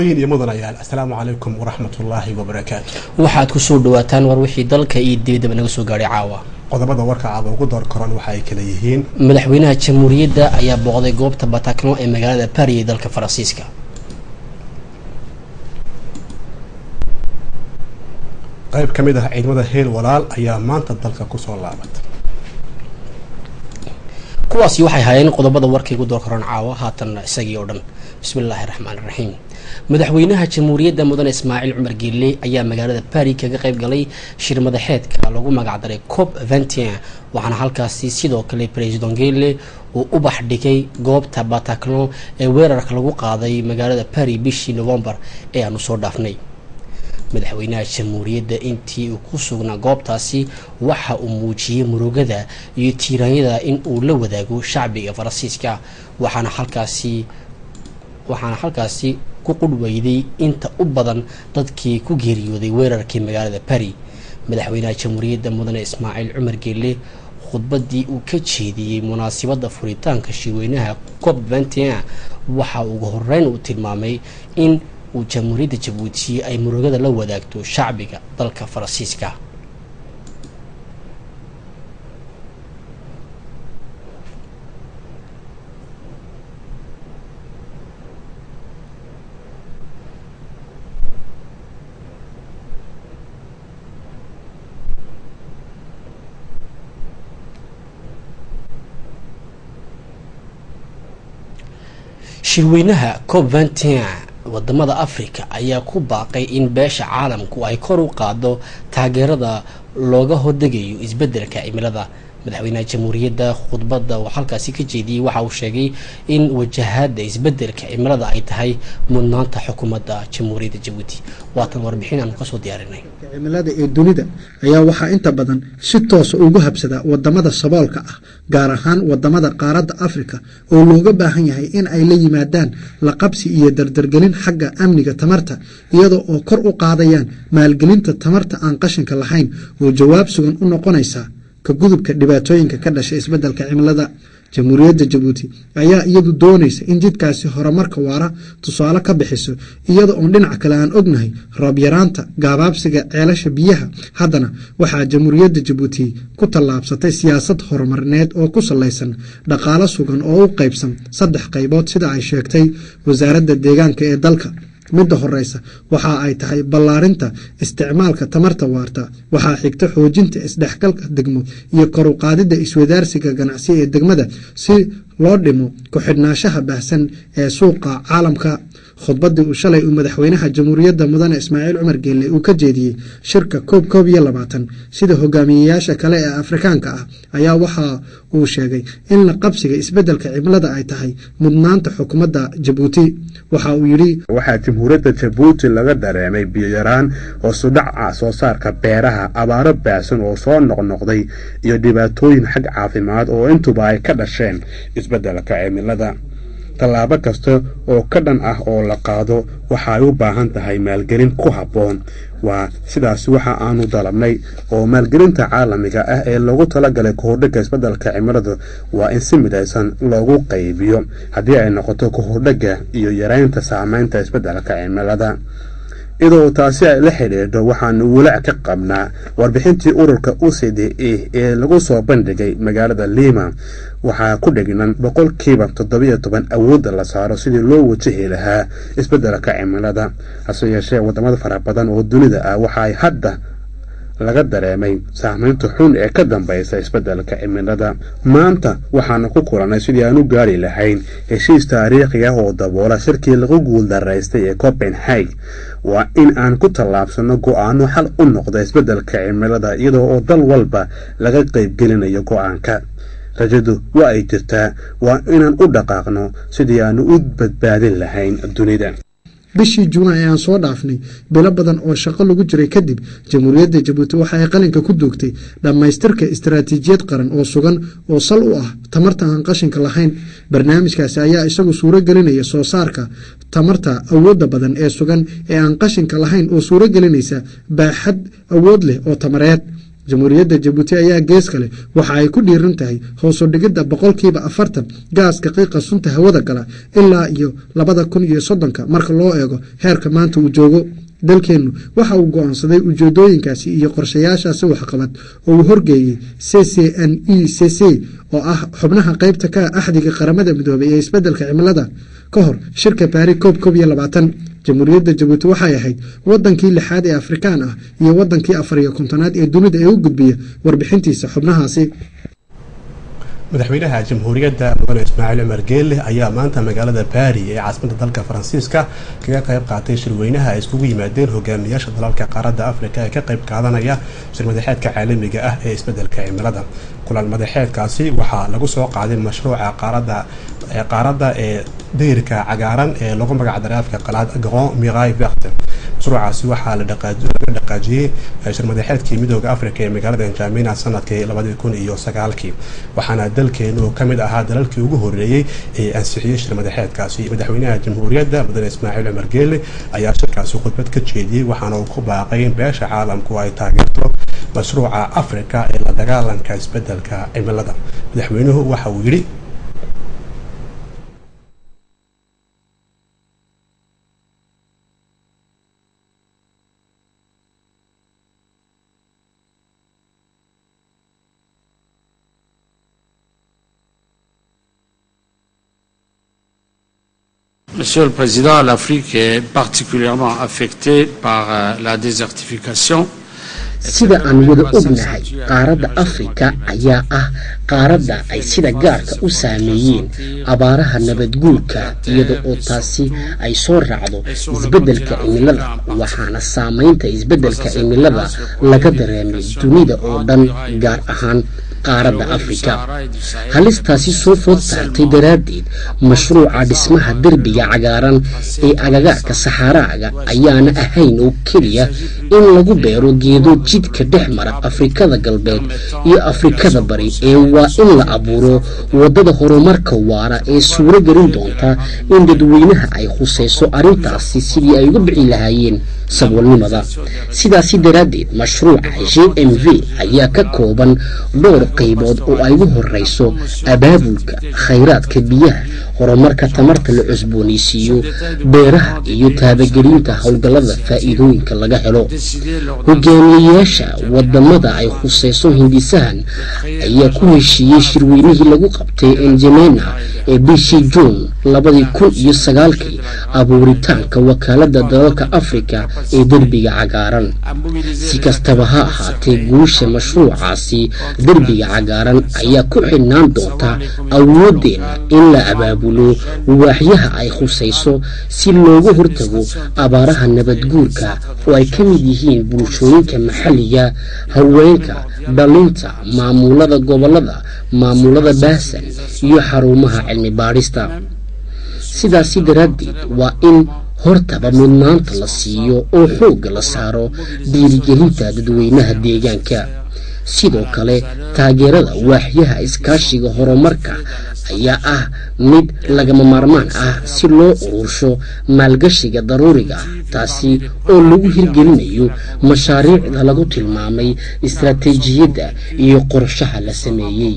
marwooyin iyo mudanayaal assalaamu calaykum waraxmatullaahi wabarakaatu waxaad kusoo dhawaataan war wixii dalka iyo dibadaba naga soo gaadhay caawa qodobada warka aada ugu door koran waxa ay kala yihiin madaxweynaha jamhuuriyadda ayaa booqday goobta batakno ee magaalada bari ee dalka faransiiska qayb ka mid ah ciidamada heel walaal ayaa maanta dalka kusoo laabatay kuwaasi waxay hayeen qodobada warka igu door koran caawa haatanna isagii oo dhan bismillaahi raxmaan raxiim madaxweynaha jamhuuriyadda mudane ismaaciil cumar geelle ayaa magaalada bari kaga qayb galay shir madaxeedka lagu magacdaray cop ventien waxaana halkaasi sidoo kale president geelle uu ubax dhigay goobta bataclon ee weerarka lagu qaaday magaalada bari bishii novembar ee aanu soo dhaafnay madaxweynaha jamhuuriyadda intii uu ku sugnaa goobtaasi waxa uu muujiyey murugada iyo tiiraanyada in uu la wadaago shacbiga faransiiska waxaana halkaasi waxaana halkaasi ku qudhweyday inta u badan dadkii ku geeriyooday weerarkii magaalada bari madaxweynaha jamhuuriyadda mudane ismaaciil cumar geelle khudbadii uu ka jeediyey munaasabadda furitaanka shirweynaha cop ventien waxa ugu horeyn uu tilmaamay in uu jamhuuriyadda jabuuti ay murugada la wadaagto shacbiga dalka faransiiska shirweynaha cop ventien wadamada africa ayaa ku baaqay in beesha caalamku ay kor u qaado taageerada looga hordegayo isbedelka cimilada madaxweynaha jamhuuriyadda khudbadda uu halkaasi ka jeediyey waxa uu sheegay in wajahada isbedelka cimilada ay tahay mudnaanta xukuumadda jamhuuriyadda jabuuti waatan warbixin aanu kasoo diyaarinay cimilada ee dunida ayaa waxaa inta badan si toosa ugu habsada wadamada saboolka ah gaar ahaan wadamada qaaradda afrika oo looga baahan yahay in ay la yimaadaan laqabsi iyo dardargelin xagga amniga tamarta iyadoo oo kor u qaadayaan maalgelinta tamarta aan qashinka lahayn oo jawaab sugan u noqonaysa ka gudubka dhibaatooyinka ka dhasha isbedelka cimilada jamhuuriyadda jabuuti ayaa iyadu doonaysa in jidkaasi horumarka waara tusaale ka bixiso iyada oon dhinac kale aan ognahay roob yaraanta gaabaabsiga ceelasha biyaha haddana waxaa jamhuuriyadda jabuuti ku tallaabsatay siyaasad horumarineed oo ku salaysan dhaqaalo sugan oo u qaybsan saddex qaybood sida ay sheegtay wasaaradda deegaanka ee dalka midda horeysa waxa ay tahay ballaarinta isticmaalka tamarta waarta waxaa xigta xoojinta isdhexgalka degmo iyo kor u qaadidda iswadaarsiga ganacsi ee degmada si loo dhimo ku-xidhnaashaha baahsan ee suuqa caalamka khudbadii uu shalay uu madaxweynaha jamhuuriyadda mudane ismaaciil cumar geelle uu ka jeediyey shirka koob koob iyo labaatan sida hogaamiyeyaasha kale ee afrikaanka ah ayaa waxa uu sheegay in la qabsiga isbedelka cimilada ay tahay mudnaanta xukuumadda jabuuti waxa uu yidhi waxaa jamhuuriyadda jabuuti laga dareemay biyoyaraan hoosudhaca soo saarka beeraha abaaro baahsan oo soo noqnoqday iyo dhibaatooyin xag caafimaad oo intuba ay ka dhasheen isbedelka cimilada tallaabo kasta oo ka dhan ah oo la qaado waxa ay u baahan tahay maalgelin ku habboon waa sidaas waxa aanu dalabnay oo maalgelinta caalamiga ah ee loogu talagalay kahordhega isbedelka cimilada waa in si midaysan loogu qaybiyo haddii ay noqoto kahordhega iyo yareynta saameynta isbedelka cimilada iyadoo taasi ay la xidhiidho waxaanu walaac ka qabnaa warbixintii ururka u c d e ee lagu soo bandhigay magaalada lima waxaa ku dhignan boqolkiiba toddobiyo toban awoodda la saaro sidii loo wajahi lahaa isbedelka cimilada hase yeeshee wadamada fara badan oo dunida ah waxa ay hadda laga dareemay saamaynta xun ee ka dambaysa isbedelka cimilada maanta waxaanu ku kulannay sidii aan u gaari lahayn heshiis taariikhi ah oo daboola shirkii lagu guuldaraystay ee copenhag waa in aan ku tallaabsano go-aano xal u noqda isbedelka cimilada iyadoo oo dal walba laga qaybgelinayo go-aanka rajadu waa ay jirtaa waa inaan u dhaqaaqno sidii aanu u badbaadin lahayn dunida bishii juunaa ee aan soo dhaafnay bilo badan oo shaqo lagu jiray kadib jamhuuriyadda jabuuti waxa ay qalinka ku duugtay dhammaystirka istaraatiijiyad qaran oo sugan oo sal u ah tamarta aan qashinka lahayn barnaamijkaasi ayaa isagu suuro gelinaya soo saarka tamarta awoodda badan ee sugan ee aan qashinka lahayn oo suuro gelinaysa baaxad awood leh oo tamareed jamhuuriyadda jabuuti ayaa gees kale waxa ay ku dhiiran tahay hoosu dhigidda boqolkiiba afartan gaaska qiiqa sunta hawada gala ilaa iyo labada kun iyo soddonka marka loo eego heerka maanta uu joogo dalkeennu waxa uu go-aansaday ujeedooyinkaasi iyo qorshayaashaasi waxqabad oo uu horgeeyey c c n e c c oo ah xubnaha qaybta ka axdiga qaramada midoobay ee isbeddelka cimilada ka hor shirka baari koob koob iyo labaatan jamhuuriyadda jabuuti waxay ahayd wadankii lixaad ee afrikaan ah iyo wadankii afar iyo kontonaad ee dunida ee u gudbiya warbixintiisa xubnahaasi madaxweynaha jamhuuriyadda mudane ismaaciil cumar geelle ayaa maanta magaalada baari ee caasimadda dalka faransiiska kaga qayb qaatay shirweynaha ay iskugu yimaadeen hogaamiyaasha dalalka qaaradda afrika ee ka qayb qaadanaya shir madaxeedka caalamiga ah ee isbeddelka cimilada kulan madaxeedkaasi waxaa lagu soo qaaday mashruuca qaaradda qaaradda ee dayrka cagaaran ee lagu magacdaray afka qalaad grand mirai verte mashruucaasi waxaa laga dhaqaajiyey shir madaxeedkii midooda afrika ee magaalada njamina sanadkii labadii kun iyo sagaalkii waxaana dalkeenu ka mid ahaa dalalkii ugu horeeyey ee ansixiyey shir madaxeedkaasi madaxweynaha jamhuuriyadda mudane ismaaciil cumar geele ayaa shirkaasi khudbad ka jeediyey waxaana uu ku baaqay in beesha caalamku ay taageerto mashruuca afrika ee la dagaalanka isbeddelka cimilada madaxweynuhu waxa uu yidhi Monsieur le Président, l'Afrique est particulièrement affectée par euh, la désertification. sida aan wada ognahay qaaradda afrika ayaa ah qaaradda ay sida gaarka u saameeyeen abaaraha nabadguurka iyada oo taasi ay soo raacdo isbeddelka cimilada waxaana saamaynta isbeddelka cimilada laga dareemay dunida oo dhan gaar ahaan qaaradda afrika halistaasi soo food saartay daraaddeed mashruuca dhismaha derbiga cagaaran ee agagaarka saxaaraaga ayaana ahayn oo keliya in lagu beero geedo jidka dhex mara afrikada galbeed iyo afrikada bari ee waa in la abuuro waddada horumarka waara ee suuro gelin doonta in dadweynaha ay khusayso arrintaasi sidii ay uga bixi lahaayeen saboolnimada sidaasi daraaddeed mashruuca j m v ayaa ka kooban dhowr qaybood oo ay ugu horeyso abaabulka khayraadka biyaha horumarka tamarta la cusboonaysiiyo beeraha iyo taabagelinta howlgallada faa'iidooyinka laga helo hogaamiyeyaasha wadamada ay khuseyso hindisahan ayaa ku heshiiyey shirweynihii lagu qabtay enjemena ee bishii juun labadii kun iyo sagaalkii abuuritaanka wakaalada dalalka afrika ee derbiga cagaaran si kastaba ha ahaatee guusha mashruucaasi derbiga cagaaran ayaa ku xidhnaan doonta awoodeena in la abaabulo waaxyaha ay khusayso si looga hortago abaaraha nabadguurka oo ay ka mid yihiin bulshooyinka maxalliga haweenka dhalinta maamulada gobolada maamulada baasan iyo xarumaha cilmi baadhista sidaasi daraaddeed waa in hortaba mudnaanta la siiyo oo xoogga la saaro dhiirigelinta dadweynaha deegaanka sidoo kale taageerada waaxyaha iskaashiga horumarka ayaa ah mid lagama maarmaan ah si loo urursho maalgashiga daruuriga ah taasi oo lagu hirgelinayo mashaariicda lagu tilmaamay istaraatiijiyadda iyo qorshaha la sameeyey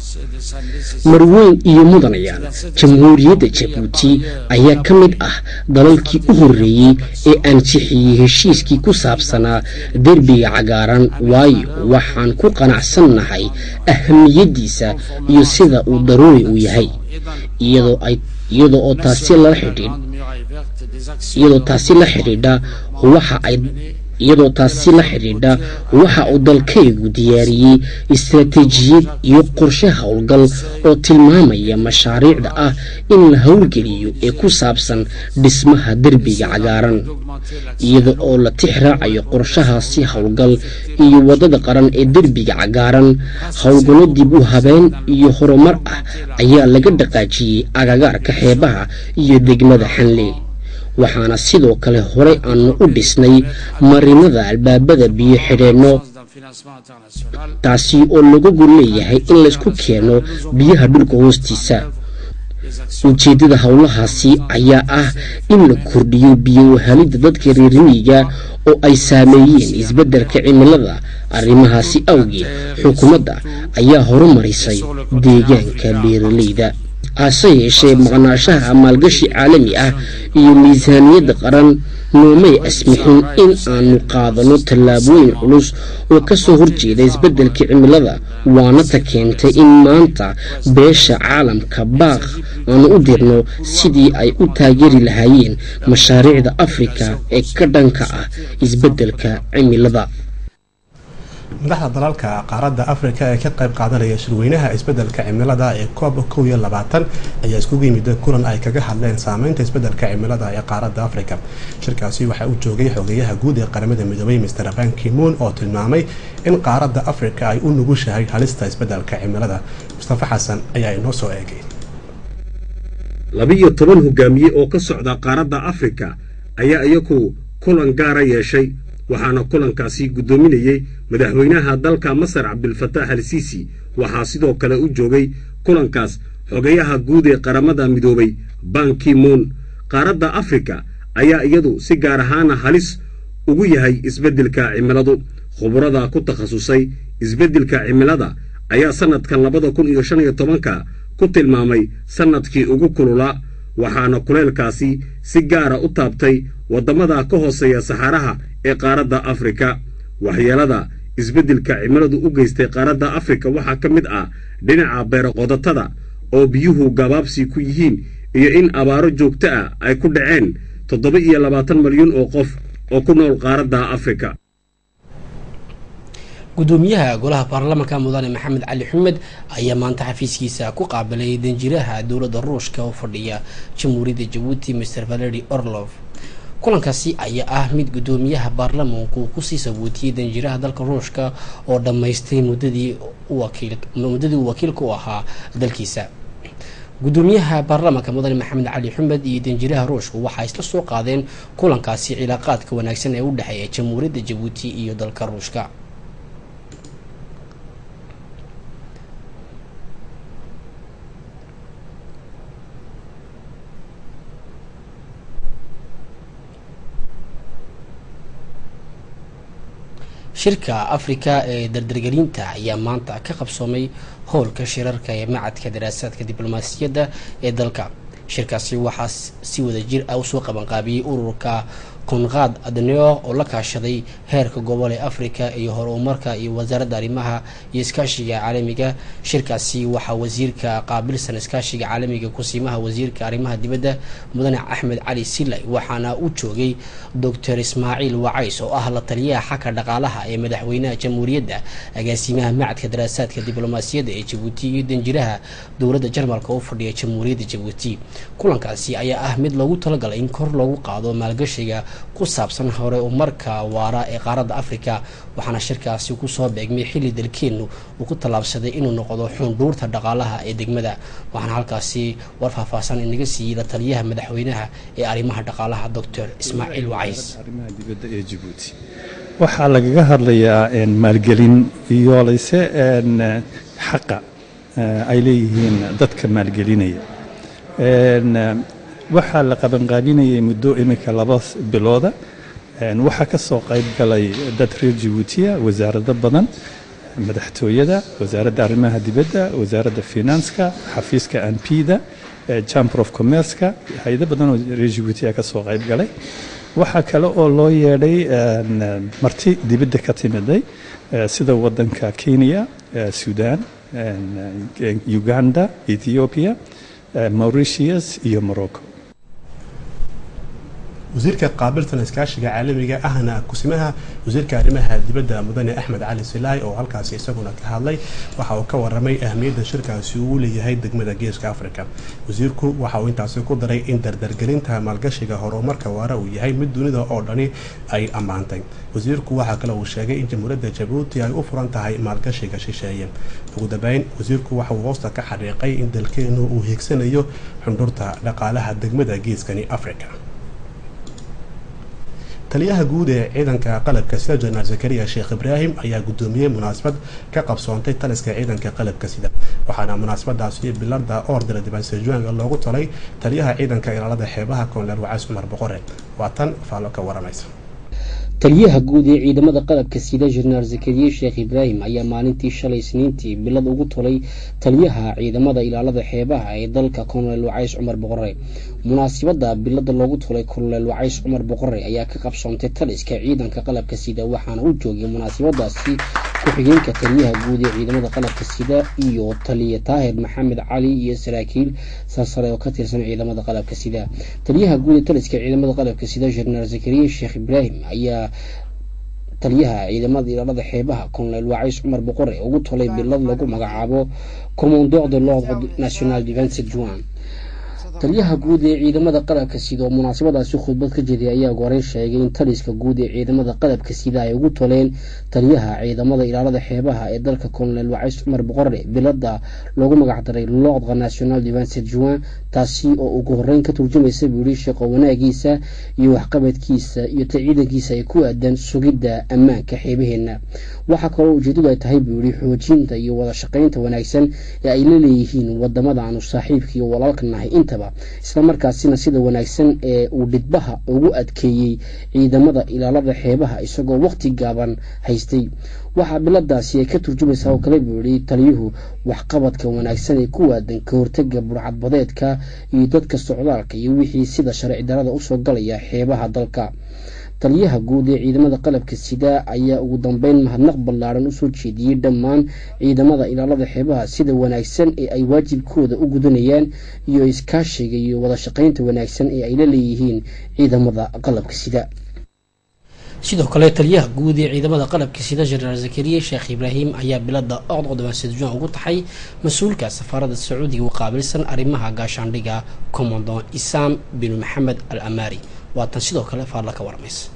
marweyn iyo mudanayaal jamhuuriyadda jabuuti ayaa ka mid ah dalalkii u horreeyey ee ansixiyey heshiiskii ku saabsanaa derbiga cagaaran waayo waxaan ku qanacsannahay ahamiyaddiisa iyo sida uu daruuri u yahay iyadoo oo taasi la xidhiidh iyadoo taasi la xidhiidha waxa ay iyadoo taasi la xidhiidha waxa uu dalkaygu diyaariyey istaraatiijiyad iyo qorshe howlgal oo tilmaamaya mashaariicda ah in la howlgeliyo ee ku saabsan dhismaha derbiga cagaaran iyada oo la tix raacayo qorshahaasi howlgal iyo waddada qaran ee derbiga cagaaran howlgallo dib u habeen iyo horumar ah ayaa laga dhaqaajiyey agagaarka xeebaha iyo degmada xanle waxaana sidoo kale horey aanu u dhisnay marinada albaabada biyo xidheenno taasi oo lagu gol leeyahay in laysku keeno biyaha dhulka hoostiisa ujeeddada howlahaasi ayaa ah in la kordhiyo biyo wahalidda dadka reermiyiga oo ay saameeyeen isbeddelka cimilada arrimahaasi awgeed xukuumadda ayaa horumarisay deegaanka beeralayda hase yeeshee maqnaashaha maalgashi caalami ah iyo miisaaniyadda qaran noomay asmixin in aanu qaadano tallaabooyin culus oo ka soo horjeeda isbeddelka cimilada waana ta keentay in maanta beesha caalamka baaq aanu u dirno sidii ay u taageeri lahaayeen mashaariicda afrika ee ka dhanka ah isbeddelka cimilada madaxda dalalka qaaradda afrika ee ka qayb qaadanaya shirweynaha isbeddelka cimilada ee coob kow iyo labaatan ayaa iskugu yimid kulan ay kaga hadleen saameynta isbeddelka cimilada ee qaaradda afrika shirkaasi waxaa u joogay xogeyaha guud ee qaramada midoobay master ban kimoon oo tilmaamay in qaaradda afrika ay u nugushahay halista isbeddelka cimilada mustafa xasan ayaa inoo soo eegay labiyo toban hogaamiye oo ka socda qaaradda afrika ayaa iyagu kulan gaara yeeshay waxaana kulankaasi guddoominayey madaxweynaha dalka masar cabdilfataax al siisi waxaa sidoo kale u joogay kulankaas xogayaha guud ee qaramada midoobay bankimoon qaaradda afrika ayaa iyadu si gaar ahaana halis ugu yahay isbeddelka cimiladu khubrada ku takhasusay isbeddelka cimilada ayaa sannadkan labada kun iyo shan iyo tobanka ku tilmaamay sannadkii ugu kululaa waxaana kuleelkaasi si gaara u taabtay waddamada ka hooseeya saxaraha ee qaaradda afrika waxyeelada isbeddelka cimiladu u geystay qaaradda afrika waxaa ka mid ah dhinaca beeroqodatada oo biyuhu gabaabsi ku yihiin iyo in abaaro joogto ah ay ku dhaceen toddoba iyo labaatan malyan oo qof oo ku nool qaaradda afrika gudoomiyaha golaha baarlamaanka mudane maxamed cali xumed ayaa maanta xafiiskiisa ku qaabilay danjiraha dowladda ruushka oo fadhiya jamhuuriyadda jabuuti master valeri orlov kulankaasi ayaa ah mid gudoomiyaha baarlamaanku uu kusii sabuutiyey danjiraha dalka ruushka oo dhammaystay muddadii muddadii uu wakiilka u ahaa dalkiisa gudoomiyaha baarlamaanka mudane maxamed cali xumed iyo danjiraha ruushku waxaa isla soo qaadeen kulankaasi cilaaqaadka wanaagsan ee u dhexeeya jamhuuriyadda jabuuti iyo dalka ruushka shirka afrika ee dardargelinta ayaa maanta ka qabsoomay howlka shirarka ee macadka daraasaadka diblomaasiyadda ee dalka shirkaasi waxaa si wada jir ah usoo qabanqaabiyey ururka konqaad adneo oo la kaashaday heerka gobol ee afrika iyo horumarka iyo wasaaradda arrimaha iyo iskaashiga caalamiga shirkaasi waxaa wasiirka qaabilsan iskaashiga caalamiga kusiimaha wasiirka arrimaha dibadda mudane axmed cali silay waxaana u joogay doctor ismaaciil wacays oo ah la taliyaha xagga dhaqaalaha ee madaxweynaha jamhuuriyadda agaasimaha macadka daraasaadka diblomaasiyadda ee jabuuti iyo danjiraha dowladda jarmalka u fadhiya jamhuuriyadda jabuuti kulankaasi ayaa ah mid loogu talagalay in kor loogu qaado maalgashiga ku saabsan hore umarka waara ee qaaradda afrika waxaana shirkaasi kusoo beegmay xilli dalkeennu uu ku tallaabsaday inuu noqdo xundhuurta dhaqaalaha ee degmada waxaana halkaasi war faahfaahsan inaga siiyey la taliyaha madaxweynaha ee arrimaha dhaqaalaha doctor ismaaciil wacays waxaa lagaga hadlayaa maalgelin iyo layse xaqa ay leeyihiin dadka maalgelinaya waxaa la qabanqaabinayay muddo iminka laba bilooda waxaa ka soo qayb galay dad reer jabuutiya wasaarado badan madaxtooyada wasaaradda arrimaha dibadda wasaaradda finanska xafiiska anpida chamber of commerceka hay-ado badan oo reer jabuutiya ka soo qayb galay waxaa kale oo loo yeedhay marti dibadda ka timiday sida wadanka kenya sudan uganda ethiopia mauritius iyo morocco wasiirka qaabilsan iskaashiga caalamiga ahna kusimaha wasiirka arrimaha dibadda mudane axmed cali silaay oo halkaasi isaguna ka hadlay waxa uu ka waramay ahmiyadda shirkaasi uu leeyahay degmada geeska afrika wasiirku waxa uu intaasi ku daray in dardargelinta maalgashiga horumarka waara uu yahay mid dunida oo dhani ay ammaantay wasiirku waxaa kale uu sheegay in jamhuuriyadda jabuuti ay u furan tahay maalgashiga shisheeye ugu dambeyn wasiirku waxa uu hoosta ka xariiqay in dalkeenu uu hiigsanayo xundhurta dhaqaalaha degmada geeskani afrika taliyaha guud ee ciidanka qalabka sida jenaraal zakariya sheekh ibraahim ayaa gudoomiyey munaasabad ka qabsoontay taliska ciidanka qalabka sida waxaana munaasabadaasi bilada ordera dibansejuanga loogu talay taliyaha ciidanka ilaalada xeebaha koonleer wacays cumar boqore waa tan faallo ka waramaysa taliyaha guud ee ciidamada qalabka sida jenaraal zakariye sheekh ibraahim ayaa maalintii shalay isniintii bilad ugu tolay taliyaha ciidamada ilaalada xeebaha ee dalka kolonel wacays cumar boqore munaasibada bilada loogu tolay kolonel wacays cumar boqore ayaa ka qabsoontay taliska ciidanka qalabka sida waxaana u joogay munaasibadaasi ku-xigeenka taliyaha guud ee ciidamada qalabka sida iyo taliya taahir maxamed cali iyo saraakiil sarsare oo ka tirsan ciidamada qalabka sida taliyaha guud ee taliska ciidamada qalabka sida jenaraal zakariye sheekh ibraahim ayaa taliyaha ciidamada ilaalada xeebaha kolonel wacays cumar boqore ugu tolay bilad lagu magacaabo commandeur de l'ordre national defense juan taliyaha guud ee ciidamada qalabka sida oo munaasabadaasi khudbad ka jeeday ayaa goreyn sheegay in taliska guud ee ciidamada qalabka sida ay ugu toleen taliyaha ciidamada ilaalada xeebaha ee dalka kolonel wacays cumar boqore bilada loogu magacdaray l'ordre national defense juan taasi oo ugu horeyn ka turjumaysa buu yihi shaqo wanaagiisa iyo waxqabadkiisa iyo ta ciidankiisa ay ku aadan sugidda ammaanka xeebaheena waxaa kaloo ujeedadu ay tahay buu yihi xoojinta iyo wada shaqaynta wanaagsan ee ay la leeyihiin wadamada aanu saaxiibka iyo walaalka nahay intaba islamarkaasina sida wanaagsan ee uu dhidbaha ugu adkeeyey ciidamada ilaalada xeebaha isagoo waqti gaaban haystay waxaa biladaasi ay ka turjumaysaa oo kale buu yihi taliyuhu waxqabadka wanaagsan ee ku waadan ka hortaga burcadbadeedka iyo dadka socdaalka iyo wixii sida sharci darada usoo galaya xeebaha dalka taliyaha guud ee ciidamada qalabka sida ayaa ugu dambeyn mahadnaq ballaaran usoo jeediyey dhammaan ciidamada ilaalada xeebaha sida wanaagsan ee ay waajibkooda u gudanayaan iyo iskaashiga iyo wada shaqaynta wanaagsan ee ay la leeyihiin ciidamada qalabka sida sidoo kale taliyaha guud ee ciidamada qalabka sida jenaraal zakariye sheekh ibraahim ayaa bilada ocd codobaasejuan ugu taxay mas-uulka safaarada sacuudiga u qaabilsan arrimaha gaashaandhiga commandon isam bin maxamed al amari waatan sidoo kale faarla ka warmaysa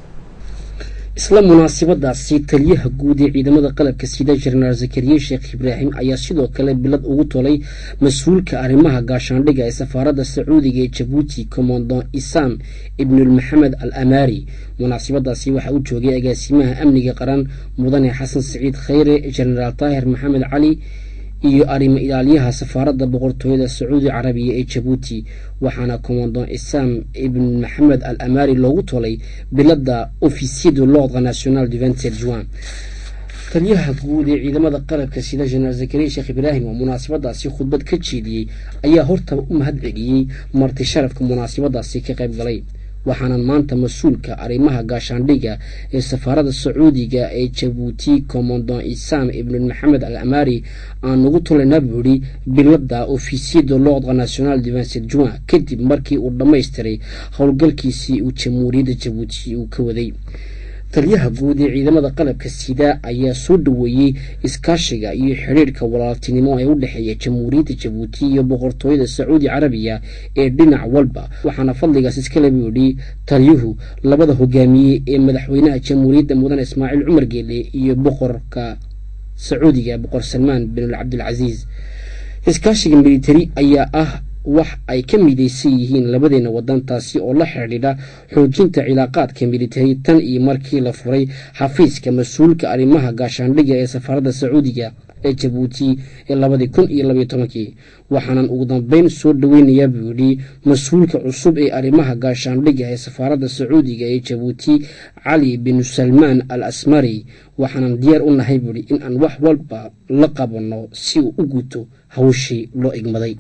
isla munaasabadaasi taliyaha guud ee ciidamada qalabka sida jenaraal zakariye sheekh ibraahim ayaa sidoo kale bilad ugu tolay mas-uulka arrimaha gaashaandhiga ee safaaradda sacuudiga ee jabuuti commandon isam ibnul maxamed al amari munaasabadaasi waxaa u joogay agaasimaha amniga qaran mudane xasan siciid khayre jenaraal taahir maxamed cali iyo arrimo ilaaliyaha safaaradda boqortooyada sacuudi carabiya ee jabuuti waxaana commandon isam ibn maxamed al amari loogu tolay bilada officier de l'ordre national du vingt-sept juin taliyaha guud ee ciidamada qalabka sida jenaraal zakariya sheekh ibraahim oo munaasabadaasi khudbad ka jeediyey ayaa hortaba u mahad celiyey marti sharafka munaasabadaasi ka qayb galay waxaanan maanta mas-uulka arrimaha gaashaandhiga ee safaaradda sacuudiga ee jabuuti commandon isam ibn maxamed al amari aan ugu tulaynaa buu yihi bilada officier de l'ordre national du vingt-sept juin kadib markii uu dhammaystiray howlgalkiisii uu jamhuuriyadda jabuuti uu ka waday taliyaha guud ee ciidamada qalabka sida ayaa soo dhaweeyey iskaashiga iyo xidhiirhka walaaltinimo ee u dhexeeya jamhuuriyadda jabuuti iyo boqortooyada sacuudi carabiya ee dhinac walba waxaana fadligaas iskale buu yidhi taliyuhu labada hogaamiye ee madaxweynaha jamhuuriyadda mudane ismaaciil cumar geele iyo boqorka sacuudiga boqor salmaan bin cabdilcasiis iskaashiga militari ayaa ah wax ay ka midaysan yihiin labadeena wadan taasi oo la xidhiidha xoojinta cilaaqaadka militari tan iyo markii la furay xafiiska mas-uulka arrimaha gaashaandhiga ee safaaradda sacuudiga ee jabuuti ee labadii kun iyo labaiyo tobankii waxaanan ugu dambeyn soo dhaweynayaa buu yidhi mas-uulka cusub ee arrimaha gaashaandhiga ee safaaradda sacuudiga ee jabuuti cali bin salmaan al asmari waxaanan diyaar u nahay buu yidhi in aan wax walba la qabanno si uu u guto hawshii loo igmaday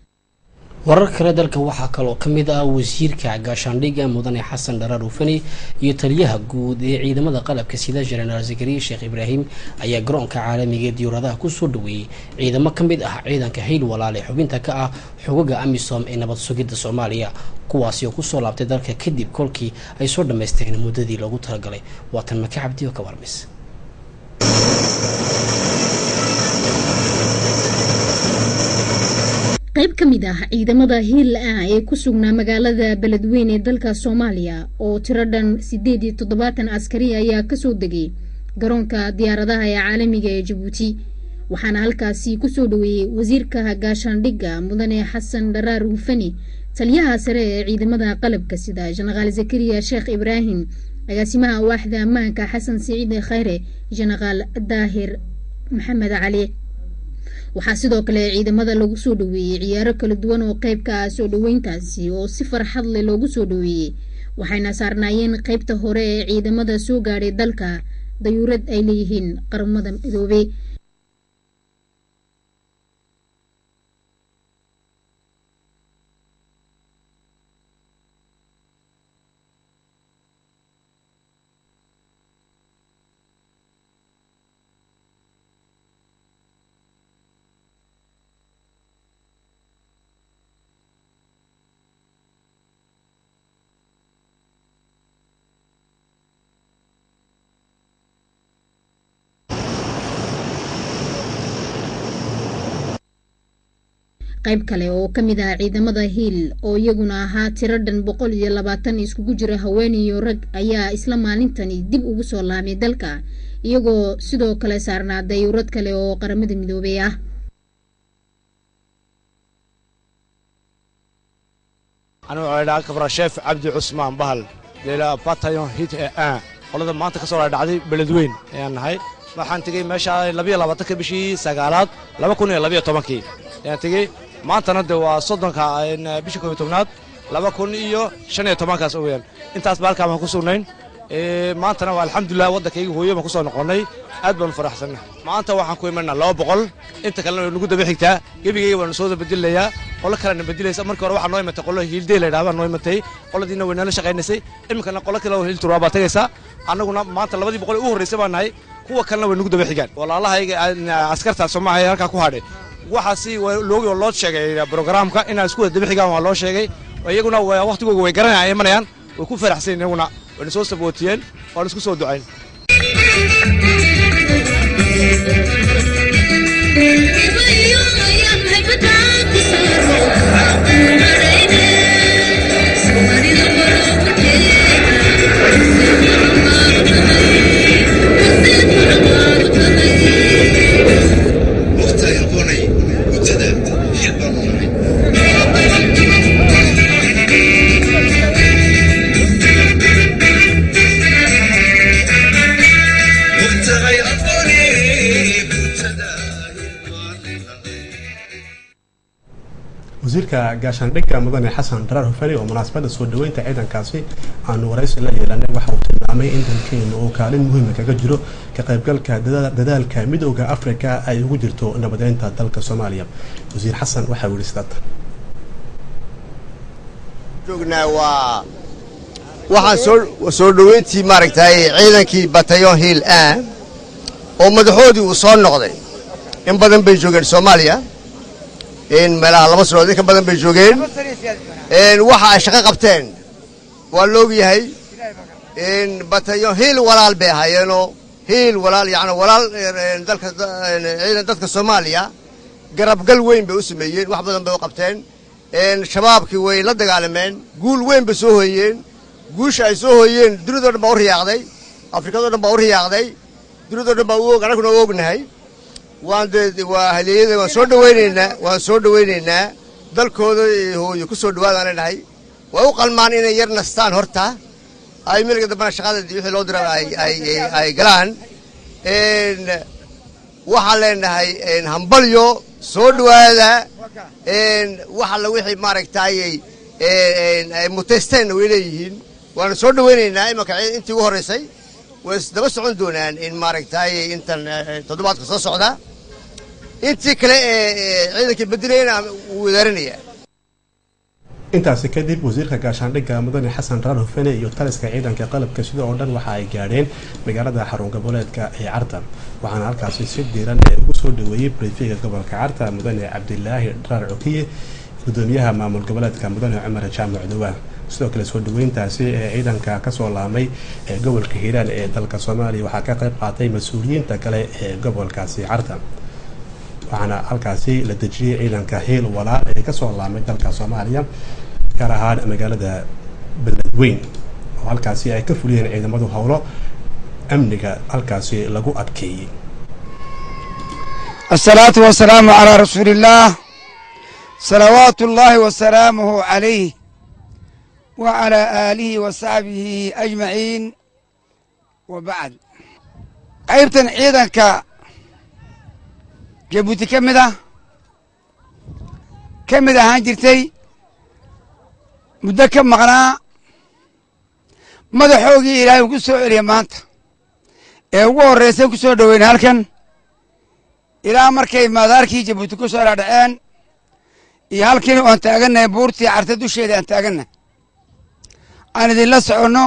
warar kale dalka waxaa kaloo ka mid ah wasiirka gaashaandhiga mudane xasan dharaar ufani iyo taliyaha guud ee ciidamada qalabka sida jenaraal zakariya sheekh ibraahim ayaa garoonka caalamiga ee diyuuradaha kusoo dhaweeyey ciidamo ka mid ah ciidanka hayl walaale xubinta ka ah xogaga amisom ee nabad sugidda soomaaliya kuwaasi oo kusoo laabtay dalka kadib kolkii ay soo dhammaysteen muddadii loogu talagalay waatan maka cabdi oo ka warmays qayb ka mid ah ciidamada hiil ah ee ku sugnaa magaalada beledweyne ee dalka soomaaliya oo tiro dhan siddeed iyo toddobaatan askari ayaa kasoo degay garoonka diyaaradaha ee caalamiga ee jabuuti waxaana halkaasi kusoo dhaweeyey wasiirka gaashaandhigga mudane xasan dharaar hufani taliyaha sare ee ciidamada qalabka sida jenaraal zakariya sheekh ibraahim agaasimaha waaxda ammaanka xasan siciide khayre jenaraal daahir maxamed cali waxaa sidoo kale ciidamada lagu soo dhaweeyey ciyaaro kala duwan oo qeyb ka ah soo dhaweyntaasi oo si farxad leh loogu soo dhaweeyey waxayna saarnaayeen qeybta hore ee ciidamada soo gaadhay dalka dayuurad ay leeyihiin qaramada midoobey qayb kale oo ka mid ah ciidamada hiil oo iyaguna ahaa tiro dhan boqol iyo labaatan iskugu jira haween iyo rag ayaa isla maalintani dib ugu soo laamay dalka iyagoo sidoo kale saarnaa dayuurad kale oo qaramada midoobey ah anuu dhaa kabrasheef cabdi cusmaan bahal deela batayon hit ee aan qolada maanta ka soo dhacday beledweyn ayaan nahay waxaan tegey meesha labiyo labaatanka bishii sagaalaad laba kun iyo labiyo tobankii ayaan tegey maantana de waa soddonka bishii koob iyo tobnaad laba kun iyo shan iyo tobankaas oweyaan intaas ba halkaan baan ku sugnayn maantana waa alxamdulilah waddankayga hooyo baan ku soo noqonnay aad baanu faraxsanna maanta waxaan ku imanaa laba boqol inta kalena nagu daba xigtaa gebigayga baanu soo bedelayaa qolo kalena bedelaysa markii hore waxaa noo imatay qolo hiildey la yidhaha baa noo imatay qoladiina way nala shaqaynaysay iminkana qolo kale oo hiilturaa baa tagaysaa annaguna maanta labadii boqol u horraysay baan nahay kuwa kalena way nagu daba xigaan walaalahayga askarta soomaaliya halkaa ku hadhay waxaasi loogi oo loo sheegay brogaraamka inaa isku wada daba xigaan waa loo sheegay iyaguna wakhtigooga way garanayaan imanayaan way ku faraxsan iyaguna wayna soo sabootiyeen waana isku soo ducayn wasiirka gaashaandhigga mudane xasan daraar hufani oo munaasabadda soo dhaweynta ciidankaasi aanu waraysi la yeelanay waxa uu tilmaamay in dalkeenu uu kaalin muhiima kaga jiro ka qaybgalka dadaalka midooda afrika ay ugu jirto nabadeynta dalka soomaaliya wasiir xasan waxa uu yihi sidaatan joognaa waa waxaan soo soo dhoweyntii maaragtay ciidankii batayon hiil a oo madaxoodii uu soo noqday in badan bay joogeen soomaaliya in meelaha laba sanood in ka badan bay joogeen waxa ay shaqo qabteen waa la ogyahay in batayon hiil walaal bay ahaayeenoo hiil walaal yani walaal dalka ciidan dadka soomaaliya garabgal weyn bay u sameeyeen wax badan bay u qabteen shabaabkii way la dagaalameen guul weyn bay soo hooyeen guusha ay soo hooyeen dunidao dhan baa u riyaaqday afrikado dhan baa u riyaaqday dunidao dhan baa u og annaguna u ognahay waan dee waa haleeyada waan soo dhawaynaynaa waan soo dhawaynaynaa dalkooda hooyo ku soo dhawaadaan leenahay way u qalmaan inay yar nastaan horta ay miliga dambana shaqadadii wixii loo dira ay galaan waxaan leenahay hambalyo soo dhawaada wax alla wixii maaragtayy ay mutaysteenna way leeyihiin waana soo dhawaynaynaa imanka intii ugu horraysay way isdaba socon doonaan in maaragtay intan toddobaadka soo socda intii kale ee ciidankii bedelayana wuu wadaaranaya intaasi kadib wasiirka gaashaandhigga mudane xasan raar hufene iyo taliska ciidanka qalabka sida oo dhan waxa ay gaadheen magaalada xarun goboleedka ee carta waxaana halkaasi si diiran ee ugu soo dhaweeyey brifiga gobolka carta mudane cabdilaahi dharaar cokiye gudoomiyaha maamul goboleedka mudane cumar jaamac dawaa sidoo kale soo dhaweyntaasi ee ciidanka kasoo laamay ee gobolka hiiraan ee dalka soomaaliya waxaa ka qayb qaatay mas-uuliyiinta kale ee gobolkaasi carta waxaana halkaasi la dejiyey ciidanka hiil walaal ee kasoo laamay dalka soomaaliya gaar ahaan magaalada beledweyn oo halkaasi ay ka fuliyeen ciidamadu howlo amniga halkaasi lagu adkeeyey الصلاة والسلام على رسول الله صلوات الله وسلامه عليه وعلى آله وصحبه أجمعين wa bacd qaybtan ciidanka jabuuti ka mid ah ka mid ahaan jirtay muddo ka maqnaa madaxoogii ilaahay uu ku soo celiya maanta ee ugu horraysan ku soo dhoweyna halkan ilaa markay maadaarkii jabuuti ku soo dhaadhaceen iyo halkiina oan taagannahay buurtii carta dusheeda aan taagannahay aan idinla soconno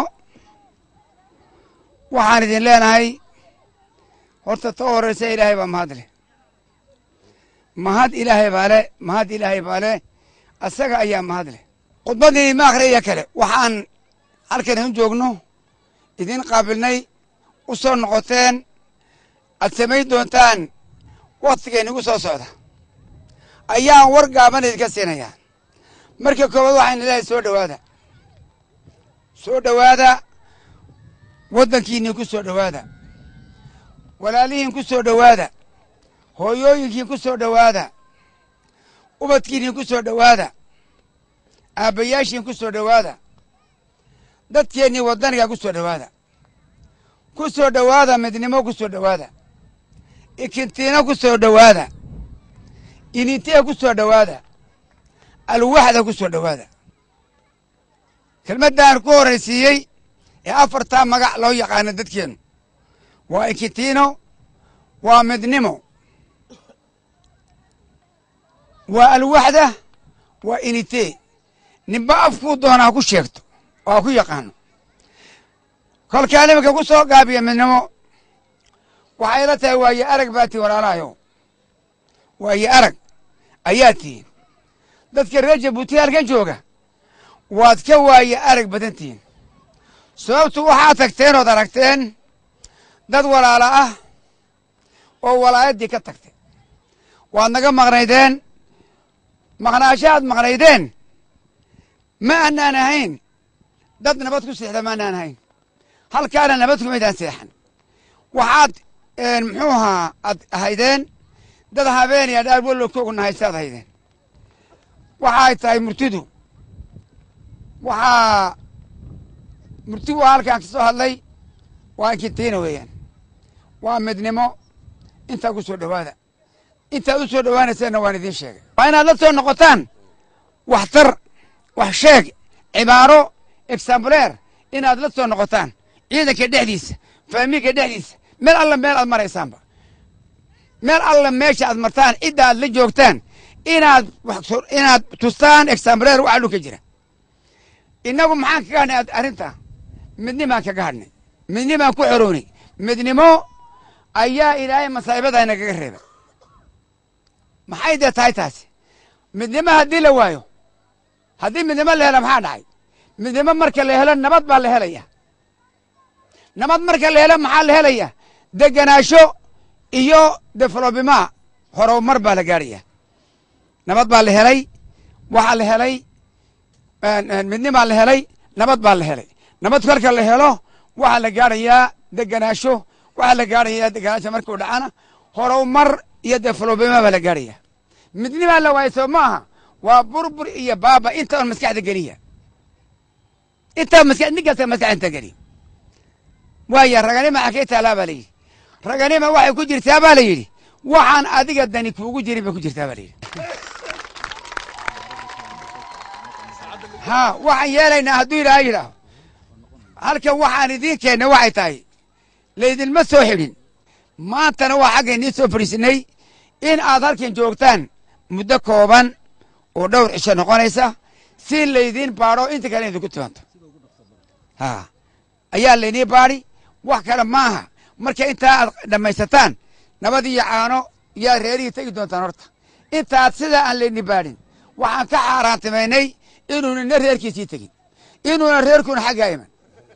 waxaan idin leenahay horta ta horraysa ilaahay baa mahad leh mahad ilaahay baa le mahad ilaahay baa le asaga ayaa mahad leh khudbaddii ma akhriya kale waxaan halkan idin joogno idin qaabilnay u soo noqoteen aad samayn doontaan wakhtigayn igu soo socda ayaan war gaaban idinka siinayaa marka koowaad waxayna leehay soo dhowaada soo dhowaada waddankiinii ku soo dhowaada walaalihiin ku soo dhowaada hooyooyinkiin ku soo dhowaada ubadkiinii ku soo dhowaada aabbayaashiin ku soo dhowaada dadkeennii waddaniga ku soo dhowaada ku soo dhowaada midnimo ku soo dhowaada ikintiino ku soo dhowaada inintee ku soo dhowaada alwaxda ku soo dhowaada kelmaddan ku horraysiiyey ee afartaa magac loo yaqaano dadkeennu waa ikintiino waa midnimo waa alwaxda waa initee ninba afkuu doona ha ku sheegto oo ha ku yaqaano kolkaan iminka ku soo gaabiya midnimo waxay la tahay waaye arag baa tihin walaalahayo waaye arag ayaa tihin dadka reer jabuuti halkan jooga waad ka waaye arag badan tihin sababtu waxaad tagteen ood aragteen dad walaala ah oo walaayaddii ka tagtay waad naga maqnaydeen maqnaashaad maqnaydeen ma aanaan ahayn dad nabad ku seexda ma aanaan ahayn halkaana nabad kumaydaan seexan waxaad muxuu ahaa aad ahaydeen dad habeen iyo dhaar walokoogu nahaysaad ahaydeen waxaay tahay murtidu waxaa murti waa halkaan ka soo hadlay waa inkitiina weeyaan waa midnimo intaa ku soo dhowaada intaad u soo dhowaanayseenna waan idiin sheegay waa inaad la soo noqotaan waxtar wax sheeg cibaaro exambuleer inaad la soo noqotaan ciidanka dhexdiisa faamiinka dhexdiisa meel alla meel aad maraysaanba meel alla meesha aad martaan cidda aad la joogtaan inaad inaad tustaan exambuleer waxa dhulka jira innagu maxaan kaga hadhnay arrinta midnimaan kaga hadhnay midnimaan ku xoroonay midnimo ayaa ilaahay masaa'ibada nagaga reebay maxay dee tahay taasi midnimo haddii la waayo haddii midnimo la helo maxaa dhacay midnimo marka la helo nabad baa la helaya nabad marka la helo maxaa la helaya deganaasho iyo developima horumar baa la gaadhaya nabad baa la helay waxaa la helay midnimaa la helay nabad baa la helay nabad marka la helo waxaa la gaadhayaa deganaasho waxaa la gaadhayaa deganaasho markuu dhacana horumar iyo developima baa la gaadhaya midnimaa la waayay soo maaha waa burbur iyo baaba inta on maskaxda geliya intaa maska nin kasta maskaxda inta geliya waaya raganima xakee taalaa baa la yidhi raganima waxay ku jirtaa baa la yidhi waxaan adiga dani kuugu jirin bay ku jirtaa baa la yidhi ha waxaan yeelaynaa hadduu ilaahay yidhaaho halkan waxaan idiin keennay waxay tahay laydinma soo xidhin maantana waa xagga idiin soo fadhiisinay in aad halkan joogtaan muddo kooban oo dhowr cisho noqonaysa si laydiin baadho inta kale idinku timanto ha ayaa laydiin baadhi wax kale maaha marka intaa aad dhammaysataan nabad iyo caano yaa reerihii tegi doontaan horta intaad sidaa aan laydin baadhin waxaan ka xaaraantimaynay inuunina reerkiisii tegin inuuna reerkuna xaggaa iman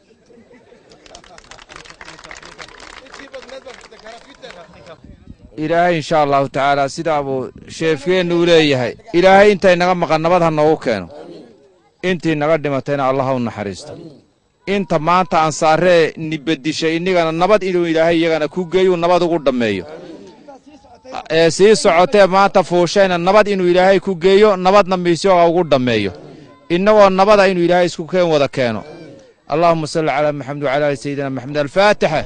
ilaahay insha allahu tacaala sidaa buu sheefkeennu u leeyahay ilaahay intay naga maqan nabad ha noogu keeno intii naga dhimatayna allah ha u naxariisto inta maanta ansaaree nibadishay innigana nabad inuu ilaahay iyagana ku geeyuu nabad ugu dhammeeyo ee sii socotee maanta fuushayna nabad inuu ilaahay ku geeyo nabadna miisyoga ugu dhammeeyo innagoo nabada inuu ilaahay isku keen wada keeno allahuma salli calaa maxamed wacala ali sayidina maxamed alfaatixa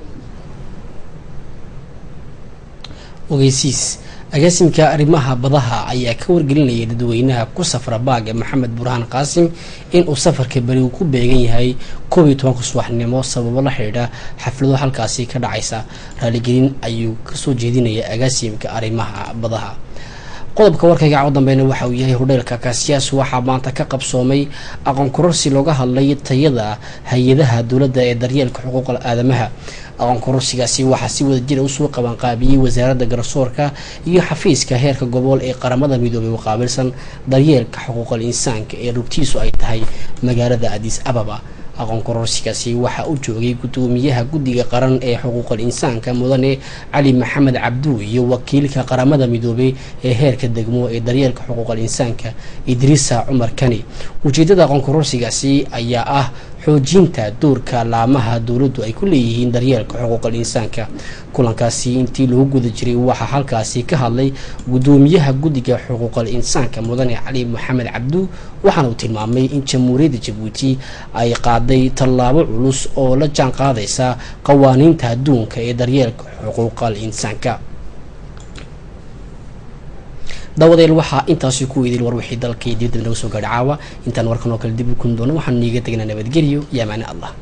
ogeysiis agaasimka arrimaha badaha ayaa ka wargelinaya dadweynaha ku safra baaga maxamed burhaan qaasim inuu safarka beri uu ku beegan yahay koob iyo tobanka subaxnimo sababo la xidhiidha xaflado halkaasi ka dhacaysa raaligelin ayuu kasoo jeedinaya agaasimka arrimaha badaha qodobka warkayga caawo dambeyna waxa uu yahay hodheelka kaasiyaas waxaa maanta ka qabsoomay aqoon kororsi looga hadlay tayada hay-adaha dowladda ee daryeelka xuquuqal aadamaha aqoon kororsigaasi waxaa si wada jira usoo qabanqaabiyey wasaaradda garsoorka iyo xafiiska heerka gobol ee qaramada midoobay u qaabilsan daryeelka xuquuqal insaanka ee rugtiisu ay tahay magaalada adis ababa aqoon kororsigaasi waxaa u joogay gudoomiyaha guddiga qaran ee xuquuqal insaanka mudane cali maxamed cabdu iyo wakiilka qaramada midoobey ee heerka degmo ee daryeelka xuquuqal insaanka idriisa cumar kani ujeedada aqoon kororsigaasi ayaa ah xoojinta doorka laamaha dowladdu ay ku leeyihiin daryeelka xuquuqal insaanka kulankaasi intii lagu guda jiray waxaa halkaasi ka hadlay gudoomiyaha guddiga xuquuqal insaanka mudane cali maxamed cabdu waxaana uu tilmaamay in jamhuuriyadda jabuuti ay qaaday tallaabo culus oo la jaan qaadaysa qawaaniinta adduunka ee daryeelka xuquuqal insaanka daawadeel waxaa intaasi ku weydeen war wixii dalkii dibadda naga soo gaadhay caawa intaan warkan oo kale dib u kun doono waxaan niiga tegnaa nabadgelyo iyo amaane allah